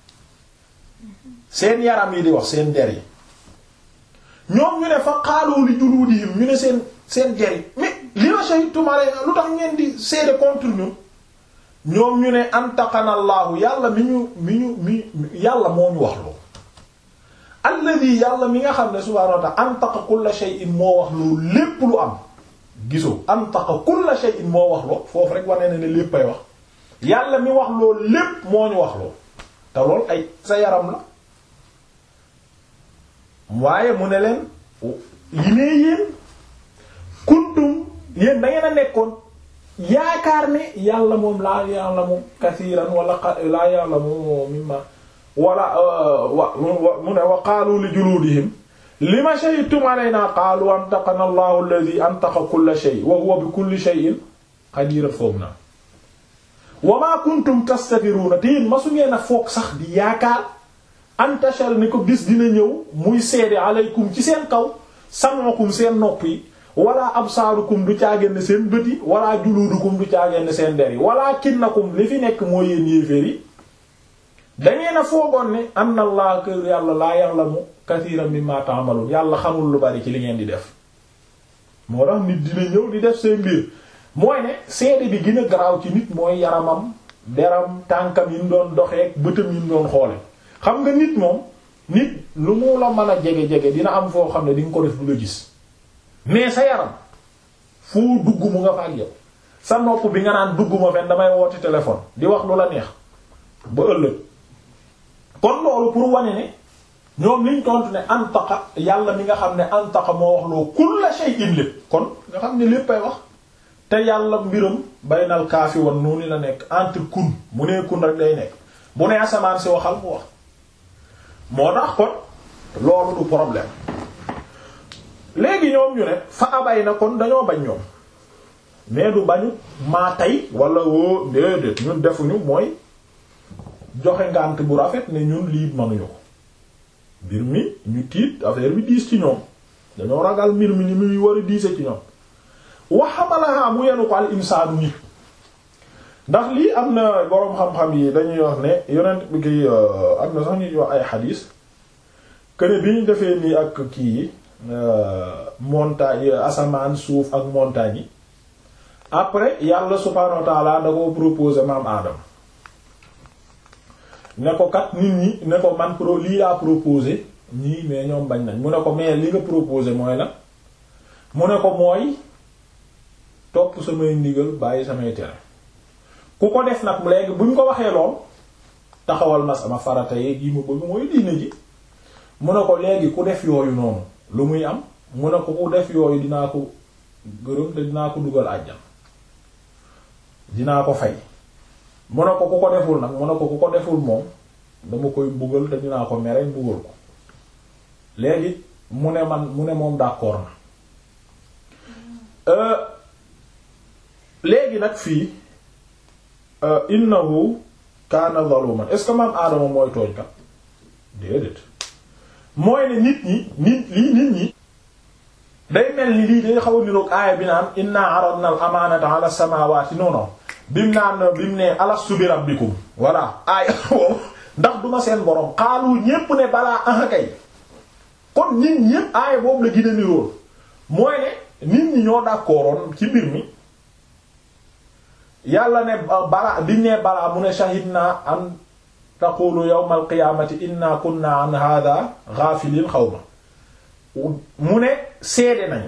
seen yaram yi di wax seen der yi ñoom ñu ne fa xaaloo li juluudihim ñu ne seen seen der yi mais li ma shahidtum alayna lu tax ngeen di seede contre ñun ñoom ñu ne antaqanallaahu yàlla mi ñu mi ñu mi yàlla moo ñu wax loo alladi yàlla mi nga xam ne subhaanahu wa ta'ala antaqa kulla shay'in moo wax loo lépp lu am gisoo antaqa kulla shay'in moo wax loo foofu rek wane na ne lépp ay wax yàlla mi wax loo lépp moo ñu wax loo te lool ay sa yaram la waaye mu ne leen yi nee yéen kuntum yéen da ngeen a nekkoon yaakaar ne yàlla moom laa ya'lamu kasiiran wala laa ya'lamu mimma wala wa mu ne wa qaalu li juluudihim lima shahidtum alayna qaalu antaqana allahu alladhi antaqa kulla shay wa huwa bi kulli shay'in qadir foog na wa ma kuntum tastatiruna te yéen masu ngeen a foog sax di yaakaar antashal ni ko gis dina ñëw muy seede aleykum ci seen kaw sam'ukum seen nopp yi wala absaarukum du caageen seen bët yi wala juluudukum du caageen seen der yi wala kinnakum li fi nekk mooy yéen yéeféer yi dangeen a foogoon ne anna allah kër yàlla laa ya'lamu kathiran mimma ta'malun yàlla xamul lu bari ci li ngeen di def moo tax nit dina ñëw di def seen mbir mooy ne seede bi gën a garaaw ci nit mooy yaramam deram tànkam yi mu doon doxeek bëtam yi mu doon xoole xam nga nit moom nit lu mu la mën a jege-jege dina am foo xam ne di nga ko def du la gis mais sa yaram foo dugg mu nga fa ak yow sa nopp bi nga naan dugg ma fen damay woote téléphone di wax lu la neex ba ëllëg kon loolu pour wane ne ñoom liñ tontu ne antaqa yàlla mi nga xam ne antaqa moo wax loo kulla shay'in lépp kon nga xam ne léppay wax te yàlla mbiram baynal kaafi wan noonu la nekk entre kun mu nee kun rek day nekk bu nee asamaan si waxal mu wax moo tax kon loolu du problème léegi ñoom ñu ne fa abay na kon dañoo bañ ñoom mais du bañu maa tey wala woo déedéet ñun defuñu mooy joxe ngànt bu rafet ne ñun lii mënuñu ko mbir mi ñu tiit affaire bi diis ci ñoom dañoo ragal mbir mi ni muy war a diise ci ñoom waxamalaha mu yenu ko al insaanu nit ndax lii am na boroom xam-xam yi dañuy wax ne yonent bi ki am na sax ñuy wax ay xadiis këne bi ñu defee nii ak kii yi montagne asamaan suuf ak montagne yi après yàlla subhaanahu wa ta'ala da ko proposer maam aadam ne ko kat nit ñi ne ko man pro lii laa proposé ñii mais ñoom bañ nañ mu ne ko mais li nga proposé mooy la mu ne ko mooy topp samay ndigal bàyyi samay tere ku ko def nag léegi buñ ko waxee lool taxawal na sama farata yeeg yi mu bëgg mooy diine ji mu ne ko léegi ku def yooyu noonu lu muy am mu ne ko ku def yooyu dinaa ko gërëm te dinaa ko dugal àjjan dinaa ko fay mu ne ko ku ko deful nag mu ne ko ku ko deful moom dama koy mbugal te dinaa ko mere mbugal ko léegi mu ne man mu ne moom d'accord na léegi nag fii innahu kaana zaluman est-ce que maam aadama mooy tooñ kat déedéet mooy ne nit ñi nit lii nit ñi day mel ni lii day xaw a niroog aaya bi naan inna aradna al amanata ala samawati non non bim naan bim ne alastu bi rabbikum voilà aaya boobu ndax duma seen borom xaalu ñépp ne balaa aha kay kon nit ñépp aaya boobu la gën a nirool mooy ne nit ñi ñoo d'accordoon ci mbir mi yàlla ne balaa biñ ne balaa mu ne shahidna an taqulu yawmal qiyamati inna kunna an hadha ghafilin xawma mu ne seede nañu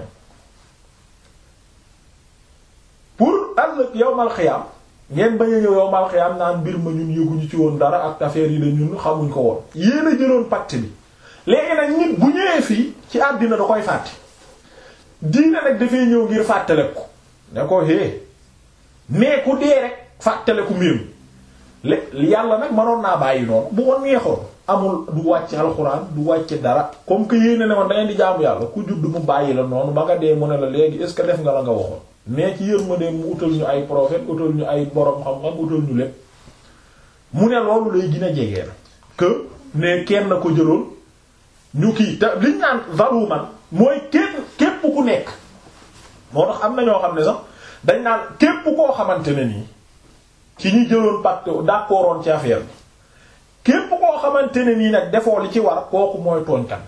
pour ëllëg yawmal qiyam ngeen bañ a ñëw yawmal qiyam naan mbir ma ñun yëguñu ci woon dara ak affaire yi la ñun xamuñ ko woon yéen a jëloon pacte bi léegi nag nit bu ñëwee fii ci àddina da koy fàtte diine nag dafay ñëw ngir fàttale ko ne ko hé mais ku dee rek fàttale ku mbir mi yàlla nag mënoon naa bàyyi noonu bu ko neexoon amul du wàcc alxuraan du wàcc dara comme que yéene ne man da ngeen di jaamu yàlla ku judd mu bàyyi la noonu ba nga dee mu ne la léegi est ce que def nga la nga waxoon mais ci yërmande mu utal ñu ay prophète utal ñu ay borom xam-xam utal ñu lépp mu ne loolu lay gën a jegee na que ne kenn ko jëloon ñu kii te liñ naan zaluman mooy kenn képp ku nekk moo tax am na ñoo xam ne sax dañ naan képp koo xamante ne nii ci ñi jëloon pacte d'accordoon ci affaire bi képp koo xamante ne nii nag defoo li ci war kooku mooy tooñkat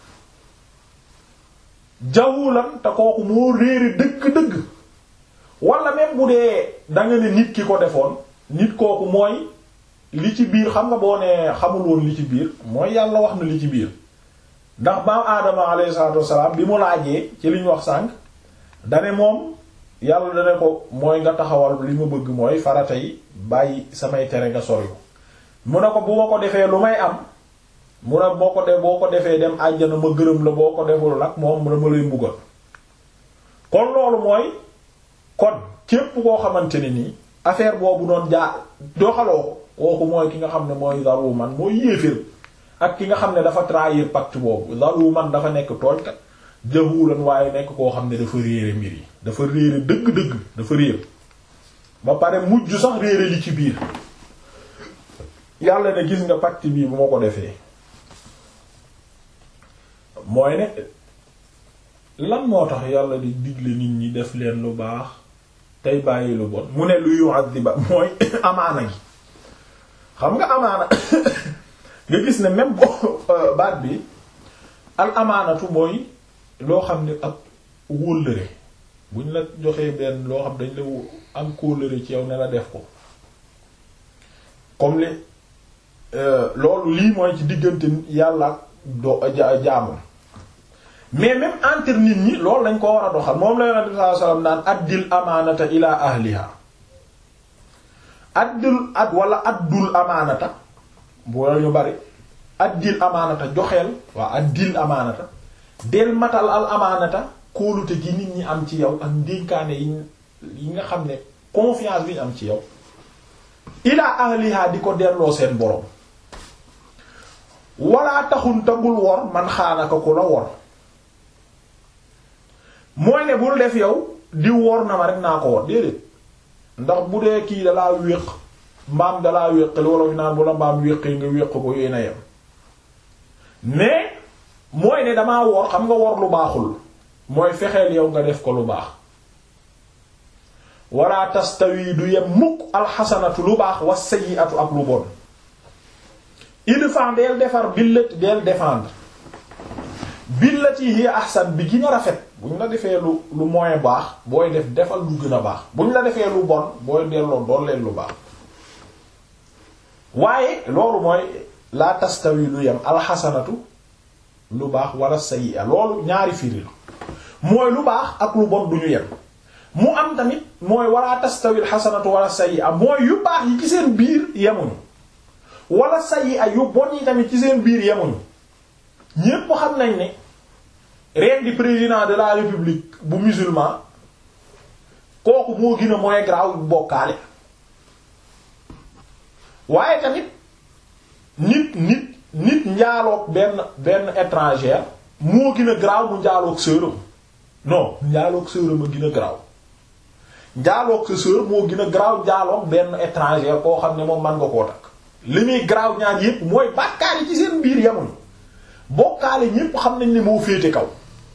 bi jawulan te kooku moo réere dëgg-dëgg wala même bu dee da nga ne nit ki ko defoon nit kooku mooy li ci biir xam nga boo nee xamul woon li ci biir mooy yàlla wax na li ci biir ndax baam aadama alayhi salaatu wassalaam bi mu laajee ci li ñu wax sànq dane moom yàlla dane ko mooy nga taxawal li ma bëgg mooy farata yi bàyyi samay tere nga sori ko mu ne ko bu ma ko defee lu may am mu ne boo ko def boo ko defee dem àjjana ma gërëm la boo ko deful nag moom dama lay mbugal kon loolu mooy kon képp koo xamante ne nii affaire boobu doon jaa doxaloo ko kooku mooy ki nga xam ne mooy zaru man mooy yéeféer ak ki nga xam ne dafa trahir pacte boobu zaluman dafa nekk tooñkat jahulan waaye nekk koo xam ne dafa réere mbir yi dafa réere dëgg-dëgg dafa réer ba pare mujj sax réere li ci biir yàlla ne gis nga pacte bii bu ma ko defee mooy ne lan moo tax yàlla di digle nit ñi def leen lu baax tey bàyyi lu bon mu ne lu yu'adhiba mooy amaana gi xam nga amaana nga gis ne même bo baat bi al amaanatu mooy loo xam ne ak wóllëre buñ la joxee benn loo xam dañ la am kóllëre ci yow ne la def ko comme li loolu lii mooy ci diggante yàlla ak do jaamam mais même entre nit ñi loolu lañ ko war a doxal moom la yonent bi sallallahu alayhi wasallam naan addil amaanata ila ahliha addil ad wala addul amaanata boo ñu bari addil amaanata joxeel waa addil amaanata del matal al amaanata kóolute gi nit ñi am ci yow ak ndénkaane yi yi nga xam ne confiance bi ñu am ci yow ila ahliha di ko delloo seen borom wala taxun tagul wor man xaanaka ku la wor mooy ne bul def yow di wor na ma rek naa ko wor déedéet ndax bu dee kii dalaa wéq mbaam dalaa wéq li wolof naan bu la mbaam wéqee nga wéq ko yéen a yem mais mooy ne damaa wor xam nga wor lu baaxul mooy fexeel yow nga def ko lu baax wala tastawi du yem mukk alxasanatu lu baax wa sayyi'atu ak lu bon idfa deel defar billat deel défendre billati hiya ahsan bi gën a rafet buñ la defee lu lu moyen baax booy def defal lu gën a baax buñ la defee lu bon booy delloo doon leen lu baax waaye loolu mooy la tastawi lu yem alxasanatu lu baax wala sayyi'a loolu ñaari firi la mooy lu baax ak lu bon duñu yem mu am tamit mooy wala tastawi alxasanatu wala sayyi'a mooy yu baax yi ci seen biir yemuñu wala sayyi'a yu bon yi tamit ci seen biir yemuñu ñépp xam nañ ne ren di président de la république bu musulman kooku moo gën a mooy grave bokkaale waaye tamit nit nit nit njaaloog benn benn étranger moo gën a grave mu njaaloog sœuram non njaaloog sœuram a gën a grave njaaloog sa sœur moo gën a grave njaaloog benn étranger koo xam ne moom man nga koo takk li muy grave ñaar yépp mooy bàkkaar yi ci seen biir yemuñu bokkaale ñépp xam nañ ne moo féete kaw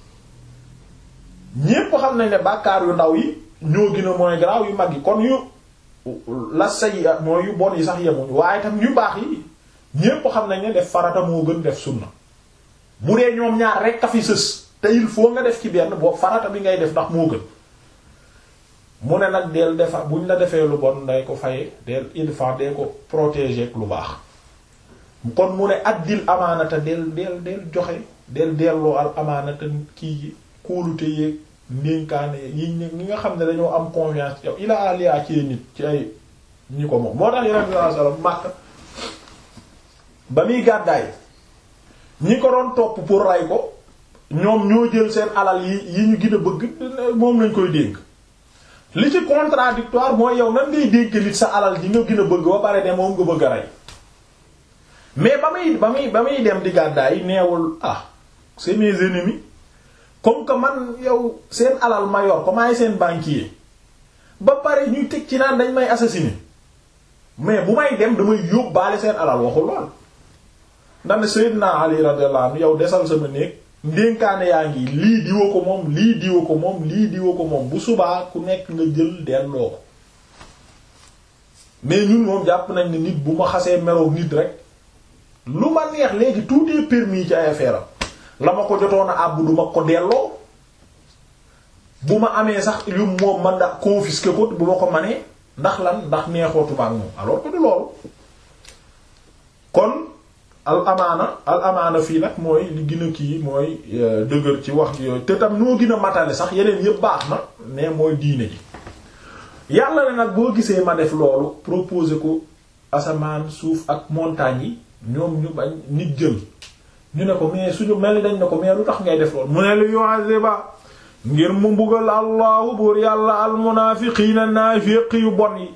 ñépp xam nañ ne bàkkaar yu ndaw yi ñoo gën a mooy garaaw yu mag yi kon yu la say mooy yu bon yi sax yemuñu waaye tam yu baax yi ñépp xam nañ ne def farata moo gën def sunna bu dee ñoom ñaar rekk a fi sës te il faut nga def ci benn boobu farata bi ngay def ndax moo gën mu ne nag del defa buñ la defee lu bon nday ko faye del ilfa dee ko protéger ak lu baax kon mu ne addil amaanata del del del joxe del delloo al amaanata kii kóolute yeeg ndénkaane yi ñi nga xam ne dañoo am confiance yow ila alia ci nit ci ay ñi ko moom moo tax yeneen sallallahu alayhi wasallam Makka ba muy gàddaay ñi ko doon topp pour ray ko ñoom ñoo jël seen alal yi yi ñu gën a bëgg moom lañ koy dénk li ci contradictoire mooy yow nan ngay dénk nit sa alal ji nga gën a bëgg ba pare ne moom nga bëgg a rey mais ba muy ba muy ba muy dem di gàddaay neewul ah c'est mes ennemis comme que man yow seen alal ma yor ko maay seen banquier ba pare ñuy teg ci naan dañ may assassiner mais bu may dem damay yóbbaale seen alal waxul lool ndax ne Seydina Ali radiyallahu anhu yow desal sama néeg ndénkaane yaa ngi lii diwa ko moom lii diwa ko moom lii diwa ko moom bu subaa ku nekk nga jël delloo ko mais ñun moom jàpp nañ ne nit bu ma xasee meroog nit rek lu ma neex léegi tout est permis ci ay affaire la ma ko jotoon a àbb du ma ko delloo bu ma amee sax yu moom man da confisquer ko bu ma ko manee ndax lan ndax neexootuma ak moom alors que du loolu kon al amaana al amaana fii nag mooy li gën a kii mooy dëgër ci wax yooyu te tam noo gën a matale sax yeneen yëpp baax na mais mooy diine ji yàlla ne nag boo gisee ma def loolu proposer ko asamaan suuf ak montagne yi ñoom ñu bañ nit jël ñu ne ko mais suñu mel ni dañ ne ko mais lu tax ngay def loolu mu ne lu yu'aziba ngir mu mbugal allahu buur yàlla almunaafiqiina naafiq yu bon yi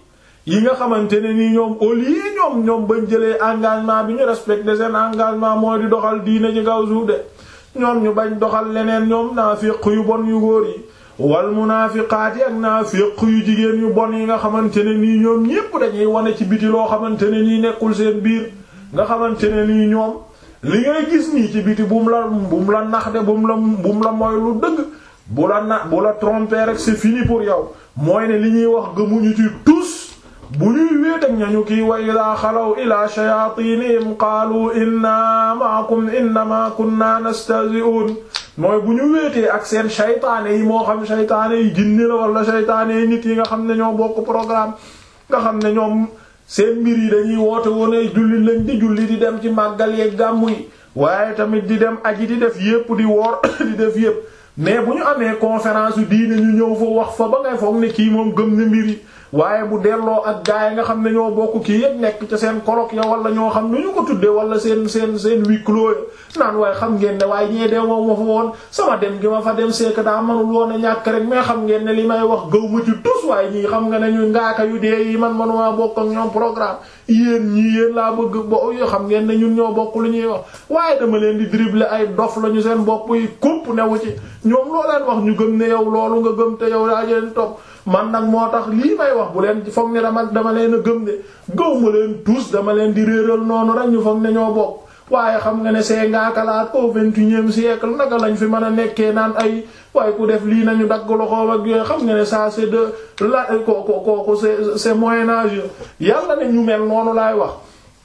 yi nga xamante ne nii ñoom au lieu ñoom ñoom bañ jëlee engagement bi ñu respecté seen engagement mooy di doxal diine ci kaw suuf de ñoom ñu bañ doxal leneen ñoom naafiq yu bon yu góor yi wal munaafiqaati ak naafiq yu jigéen yu bon yi nga xamante ne nii ñoom ñépp dañuy wane ci biti loo xamante ne nii nekkul seen biir nga xamante ne nii ñoom li ngay gis nii ci biti bu mu la bu mu la nax de bu mu la bu mu la mooy lu dëgg bu la na bu la tromper rek c'est fini pour yow mooy ne li ñuy wax gëmuñu ci tous bu ñuy wéet ak ñañu kii wa ida xalaw ila shayatinihim qaalu inna ma'akum innama kunna nastahzi'un mooy bu ñu wéetee ak seen shaytaane yi moo xam shaytaane yi jinni la wala shaytaane yi nit yi nga xam ne ñoo bokk programme nga xam ne ñoom seen mbir yi dañuy woote woon ay julli lañ di julli di dem ci màggal yeeg gàmmu yi waaye tamit di dem aji di def yépp di woor di def yépp mais bu ñu amee conférence yu diine ñu ñëw fa wax fa ba ngay foog ne kii moom gëm na mbir yi waaye bu delloo ak gaay yi nga xam ne ñoo bokk kii yëpp nekk ca seen colloque ya wala ñoo xam nu ñu ko tuddee wala seen seen seen huis clos naan waaye xam ngeen ne waaye ñee dee moom ma fa woon sama dem gi ma fa dem c'est que daa mënul woon a ñàkk rek mais xam ngeen ne li may wax gëw ma ci tus waaye ñii xam nga ne ñu ngaaka yu dee yi man manuma bokk ak ñoom programme yéen ñii yéen laa bëgg bo yoo xam ngeen ne ñun ñoo bokk lu ñuy wax waaye dama leen di dribbler ay dof lañu seen bopp yi kupp newu ci ñoom loo leen wax ñu gëm ne yow loolu nga gëm te yow daa leen topp man nag moo tax lii may wax bu leen foog ne dama dama leen a gëm de gëw ma leen tous dama leen di réeral noonu rek ñu foog ne ñoo bokk waaye xam nga ne c'est ngaakalaat au vingt-et-unième siècle naka lañ fi mën a nekkee naan ay waaye ku def lii nañu dagg loxoom ak yooyu xam nga ne ça c'est de la kooku kooku c'est c'est moyen âge yàlla ne ñu mel noonu laay wax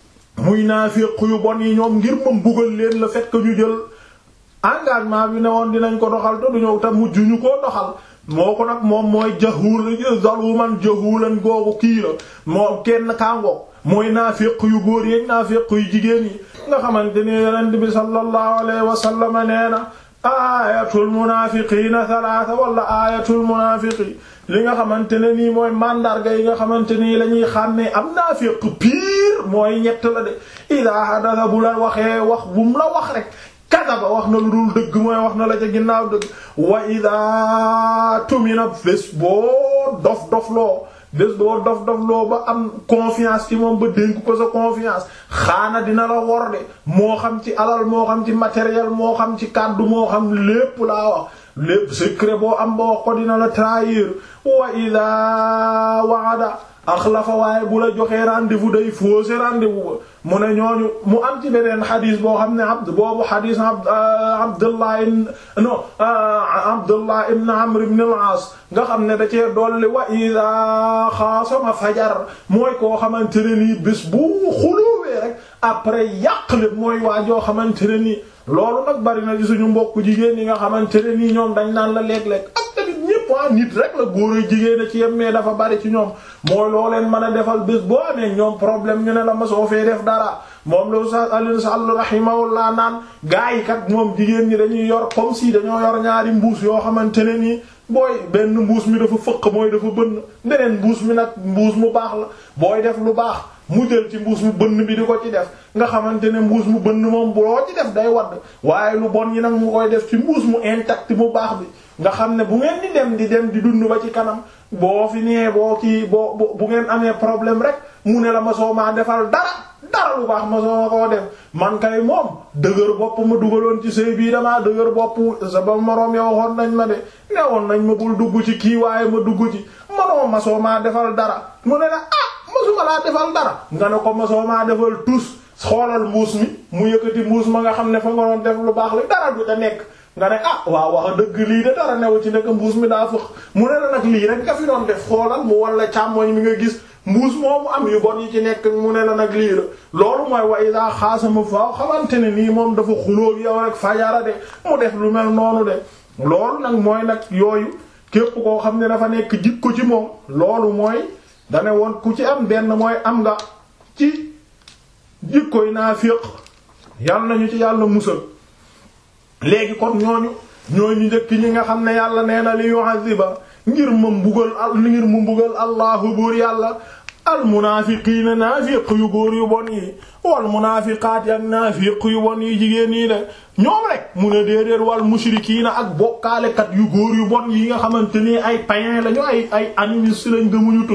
muy naafiq yu bon yi ñoom ngir ma mbugal leen le fait que ñu jël engagement bi ne woon dinañ ko doxal te du ñëw te mujj ñu koo doxal moo ko nag moom mooy jahuul zaluman jahuulan googu kii la moo kenn kangoog mooy naafiq yu góor yi naafiq yu jigéen yi nga xamante ni yonent bi sallallahu alayhi wa sallam nee na ayatul munaafiqiina thalaatha wala ayatul munaafiqi li nga xamante ne nii mooy mandarga yi nga xamante nii la ñuy xàmmee am naafiq pire mooy ñett la de idaa hadatha bu la waxee wax bu mu la wax rek kadaba wax na lu dul dëgg mooy wax na la ca ginnaaw dëgg wa ida tumina bés boo dof dof loo bés boo dof dof loo ba am confiance ci moom ba dénk ko sa confiance xaana dina la wor de moo xam ci alal moo xam ci matériel moo xam ci kàddu moo xam lépp laa wax lépp secret boo am ba wax ko dina la trahir wa ida waada axlafa waaye bu la joxee rendez-vous day fausser rendez-vous ba mu ne ñooñu mu am ci beneen xadis boo xam ne abd boobu xadis abdullah ibn no abdullah ibn amr ibn al-aas nga xam ne da cee dolli wa ida xaasama fajar mooy koo xamante ne nii bés bu xuluwee rek après yàq lépp mooy waa joo xamante ne nii loolu nag bari na ci suñu mbokk jigéen yi nga xamante ne nii ñoom dañ naan la léeg-léeg ak tamit ñépp waa nit rek la góor a jigéen a ci yem mais dafa bari ci ñoom mooy loo leen mën a defal bés boo amee ñoom problème ñu ne la ma soo fee def dara moom la Oustaz Alioune Sall rahimahullah naan gaa yi kat moom jigéen ñi dañuy yor comme si dañoo yor ñaari mbuus yoo xamante ne nii booy benn mbuus mi dafa fëq mooy dafa bënn beneen mbuus mi nag mbuus mu baax la booy def lu baax mu jël ci mbuus mu bënn bi di ko ci def nga xamante ne mbuus mu bënn moom boo ci def day wadd waaye lu bon yi nag mu koy def ci mbuus mu intact mu baax bi nga xam ne bu ngeen di dem di dem di dund ba ci kanam boo fi nee boo kii boo bu ngeen amee problème rek mu ne la ma soo maa defal dara dara lu baax ma soo ma koo def man kay moom dëgër bopp ma dugaloon ci sëy bii damaa dëgër bopp sa ba moroom yow waxoon nañ ma de newoon nañ ma bul dugg ci kii waaye ma dugg ci manoo ma soo maa defal dara mu ne la ah masuma laa defal dara nga ne ko ma soo maa defal tus xoolal mbuus mi mu yëkkati mbuus ma nga xam ne fa nga doon def lu baax la dara du da nekk nga ne ah waaw wax dëgg lii de dara newu ci nekk mbuus mi daa fëx mu ne la nag lii rek nga fi doon def xoolal mu walla càmmoñ mi nga gis mbuus moomu am yu bon yi ci nekk mu ne la nag lii la loolu mooy wa ida xaasama faaw xamante ne nii moom dafa xulóog yow rek fajara de mu def lu mel noonu de loolu nag mooy nag yooyu képp koo xam ne dafa nekk jikko ci moom loolu mooy dane woon ku ci am benn mooy am nga ci jikkoy naafiq yal nañu ci yàlla musal léegi kon ñooñu ñooñu njëkk ñi nga xam ne yàlla nee na li yu'adhiba ngir ma mbugal al ngir mu mbugal allahu buur yàlla al munaafiqiina naafiq yu góor yu bon yi wal munaafiqaat ak naafiq yu bon yi jigéen yi de ñoom rek mu ne déedéet wal mushrikiina ak bokkaalekat yu góor yu bon yi nga xamante ni ay païens lañu ay ay animistes lañ gëmuñu tus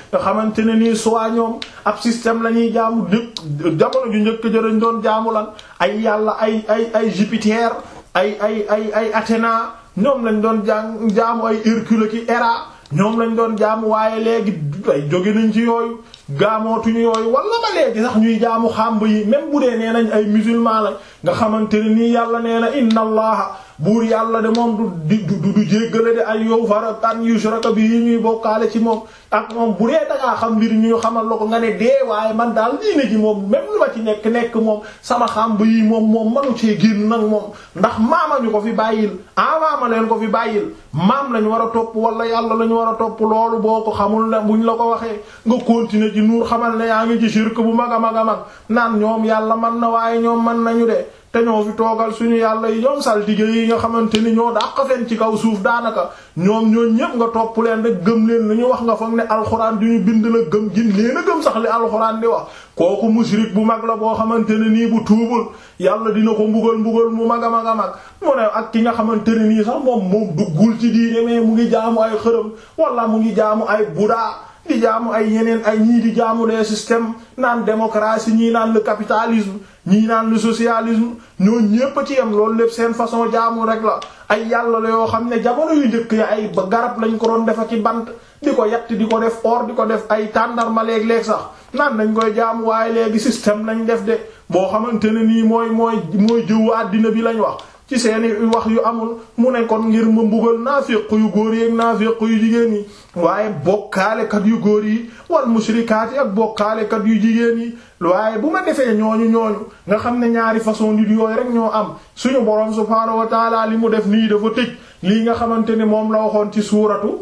nga xamante ne nii soit ñoom ab système la ñuy jaamu njëkk jamono ju njëkk jërëñ doon jaamu lan ay yàlla ay ay ay Jupiter ay ay ay ay Athéna ñoom lañ doon jàng jaamu ay Hercule ki Héra ñoom lañ doon jaamu waaye léegi ay jóge nañ ci yooyu gaamootuñu yooyu wala ba léegi sax ñuy jaamu xàmb yi même bu dee nee nañ ay musulman la nga xamante ne nii yàlla nee na inna allaha buur yàlla de moom du du du jéggale de ay yow fara an yushraka bi yi ñuy bokkaale ci moom ak moom bu dee dangaa xam mbir ñu xamal la ko nga ne dee waaye man daal diine ji moom même lu ma ci nekk nekk moom sama xàmb yi moom moom manu cee génn nag moom ndax maama ñu ko fi bàyyil ah maama leen ko fi bàyyil maam lañu war a topp wala yàlla lañu war a topp loolu boo ko xamul ne buñ la ko waxee nga continuer ci nuur xamal ne yaa ngi ci shirk bu mag a mag a mag naan ñoom yàlla man na waaye ñoom man nañu de te ñoo fi toogal suñu yàlla yi ñoom saltige yi nga xamante ni ñoo dàq fen ci kaw suuf daanaka ñoom ñoo ñépp nga topp leen rek gëm leen lu ñu wax nga foog ne alxuraan du ñu bind la gëm gin leen a gëm sax li alxuraan di wax kooku mushrik bu mag la boo xamante ne nii bu tuubul yàlla dina ko mbugal mbugal mu mag a mag a mag mu ne ak ki nga xamante ne nii sax moom moom duggul ci diine mais mu ngi jaamu ay xërëm wala mu ngi jaamu ay buda di jaamu ay yeneen ay ñii di jaamu les systèmes naan démocratie ñii naan le capitalisme ñii naan le socialisme ñoo ñépp a ci yam loolu lépp seen façon jaamu rek la ay yàlla la yoo xam ne jamono yu njëkk ya ay ba garab lañ ko doon defa ci bant di ko yett di ko def or di ko def ay tàndarma léeg-léeg sax naan nañ koy jaamu waaye léegi système lañ def de boo xamante ne nii mooy mooy mooy jëwu àddina bi lañ wax ci seeni wax yu amul mu ne kon ngir ma mbugal naafiq yu góor yi ak naafiq yu jigéen yi waaye bokkaalekat yu góor yi wal mushrikaat yi ak bokkaalekat yu jigéen yi waaye bu ma defee ñooñu ñooñu nga xam ne ñaari façon nit yooyu rek ñoo am suñu boroom subhaanahu wa taala li mu def nii dafa tëj lii nga xamante ne moom la waxoon ci suuratu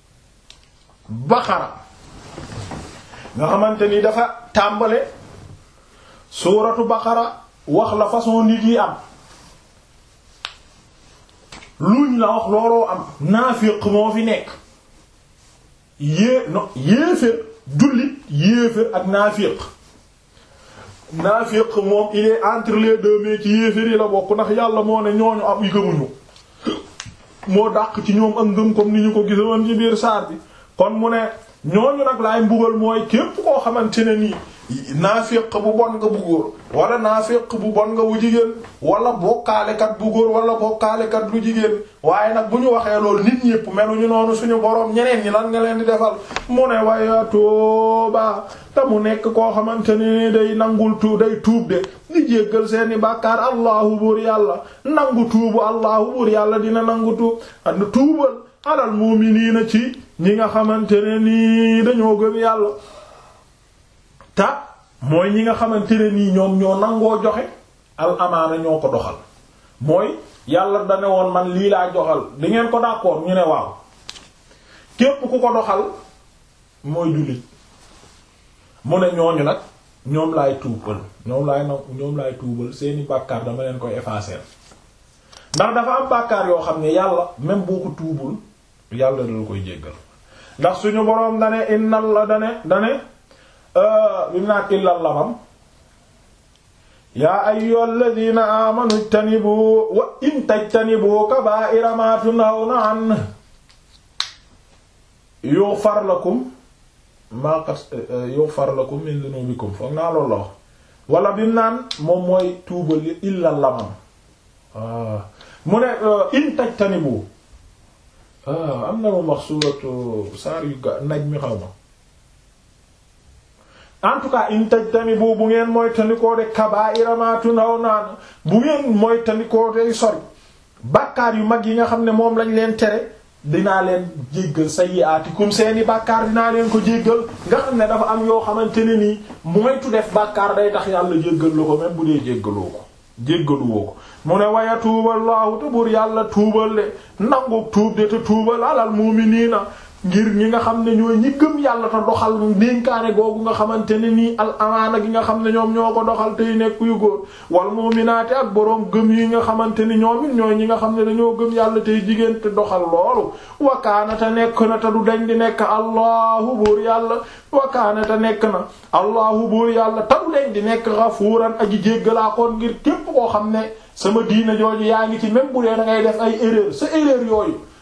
baqara nga xamante ni dafa tàmbale suuratu baqara wax la façon nit yi am luñ la wax looloo am naafiq moo fi nekk yée no yéefér jullit yéefér ak naafiq naafiq moom il est entre les deux mais ci yéefér yi la bokk ndax yàlla moo ne ñooñu am yi gëmuñu moo dàq ci ñoom ak ngëm comme ni ñu ko gisoon ci biir saar bi kon mu ne ñooñu nag laay mbugal mooy képp koo xamante ne nii naafiq bu bon nga bu góor wala naafiq bu bon nga bu jigéen wala bokkaalekat bu góor wala bokkaalekat bu jigéen waaye nag bu ñu waxee loolu nit ñépp meluñu noonu suñu boroom ñeneen ñi lan nga leen di defal mu ne waya tooba te mu nekk koo xamante ne day nangul tuub day tuub de di jéggal seeni bàkkaar allahu buur yàlla nangu tuubu allahu buur yàlla dina nangu tuub and tuubal alal mu'miniina ci ñi nga xamante ne nii dañoo gëm yàlla ta mooy ñi nga xamante ne nii ñoom ñoo nangoo joxe al amaana ñoo ko doxal mooy yàlla dane woon man lii laa joxal di ngeen ko d'accord ñu ne waaw képp ku ko doxal mooy jullit mu ne ñooñu nag ñoom laay tuubal ñoom laay na ñoom laay tuubal seeni bàkkaar dama leen koy effacer ndax dafa am bàkkaar yoo xam ne yàlla même boo ko tuubul yàlla dala koy jéggal ndax suñu boroom dane innal la dane dane bi mu naan illal lamam yaa ayyuhal ladina amanu ijtanibu wa in tajtanibu kaba'ira ma tunhawna an yughfar lakum ma qad yughfar lakum min dhunubikum foog naa loolu la wax wala bi mu naan moom mooy tuubal illal lamam mu ne in tajtanibu am na moom wax suuratu saar yu ga naj mi xaw ma en tout cas in tajtanibu bu ngeen mooy tandikoo de kabaa'ira ma tunhawna an bu ngeen mooy tandikoo de sori bàkkaar yu mag yi nga xam ne moom lañ leen tere dinaa leen jéggal sayyi'aatikum seeni bàkkaar dinaa leen ko jéggal nga xam ne dafa am yoo xamante ne nii moytu def bàkkaar day tax yàlla jéggal la ko même bu dee jéggaloo ko jéggaluwoo ko mu ne waya tuubal laahu te buur yàlla tuubal de nangu tuub de te tuubal alal mu'miniina ngir ñi nga xam ne ñooy ñi gëm yàlla te doxal dénkaane googu nga xamante ne nii al amaana gi nga xam ne ñoom ñoo ko doxal tey nekk yu góor wal mu'minaati ak boroom gëm yi nga xamante ni ñoom it ñooy ñi nga xam ne dañoo gëm yàlla tey jigéen te doxal loolu wakaana te nekk na te du dañ di nekk allahu buur yàlla wakaana te nekk na allahu buur yàlla te du dañ di nekk ghafuuran aji jéggalaa koon ngir képp koo xam ne sama diina jooju yaa ngi ci même bu dee da ngay def ay erreur sa erreur yooyu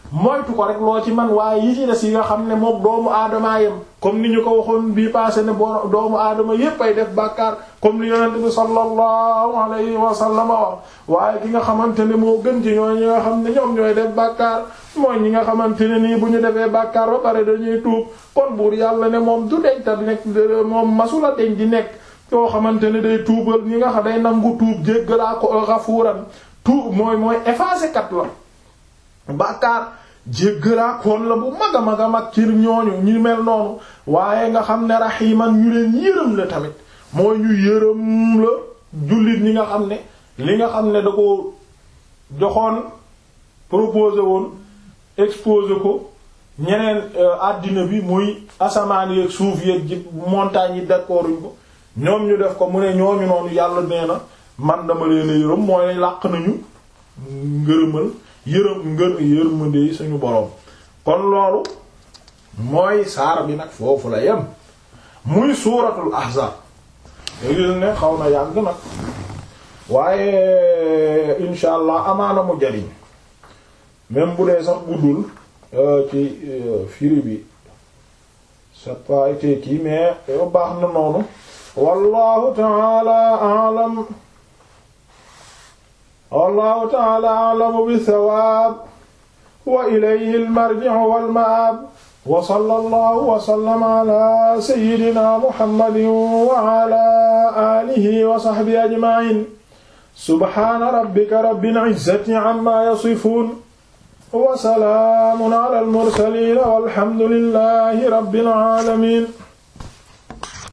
moytu ko rek loo ci man waaye yi ci des yi nga xam ne moom doomu aadama yem comme ni ñu ko waxoon bii passé ne boo doomu aadama yépp ay def bàkkaar comme ni yonent bi sallallahu alayhi wa sallam wax waaye ki nga xamante ne moo gën ci ñooy ñi nga xam ne ñoom ñooy def bàkkaar mooy ñi nga xamante ne nii bu ñu defee bàkkaar ba pare dañuy tuub kon buur yàlla ne moom du deñ ta di nekk moom masula deñ di nekk yoo xamante ne day tuubal ñi nga xam day nangu tuub jéggalaa ko gafuuran tuub mooy mooy effacé kat la bàkkaar jéggalaa koon la bu mag a mag a mag ci ñooñu ñu mel noonu waaye nga xam ne raximan ñu leen yërëm la tamit mooy ñu yërëm la jullit ñi nga xam ne li nga xam ne da ko joxoon proposé woon exposé ko ñeneen àddina bi muy asamaan yeeg suuf yeeg ji montagnes yi d'accorduñ ko ñoom ñu def ko mu ne ñooñu noonu yàlla nee na man dama leen a yërëm mooy làq nañu ngërëmal yërëm ngër yërmande yi suñu boroom kon loolu mooy saar bi nag foofu la yem muy suuratul ahzab léegi ne xaw na yàgg nag waaye insha allah amaana mu jariñ même bu dee sax guddul ci firi bi c'est pas été kii mais yow baax na noonu wallahu ta'ala a'lam wallahu ta'ala a'lamu bis-sawab wa ilayhi al-marji'u wal-ma'ab wa sallallahu wa sallama ala sayyidina muhammadin wa ala alihi wa sahbihi ajma'in subhana rabbika rabbil izzati amma yasifun wa salaamun ala al-mursaliin walhamdulillahi rabbil aalamiin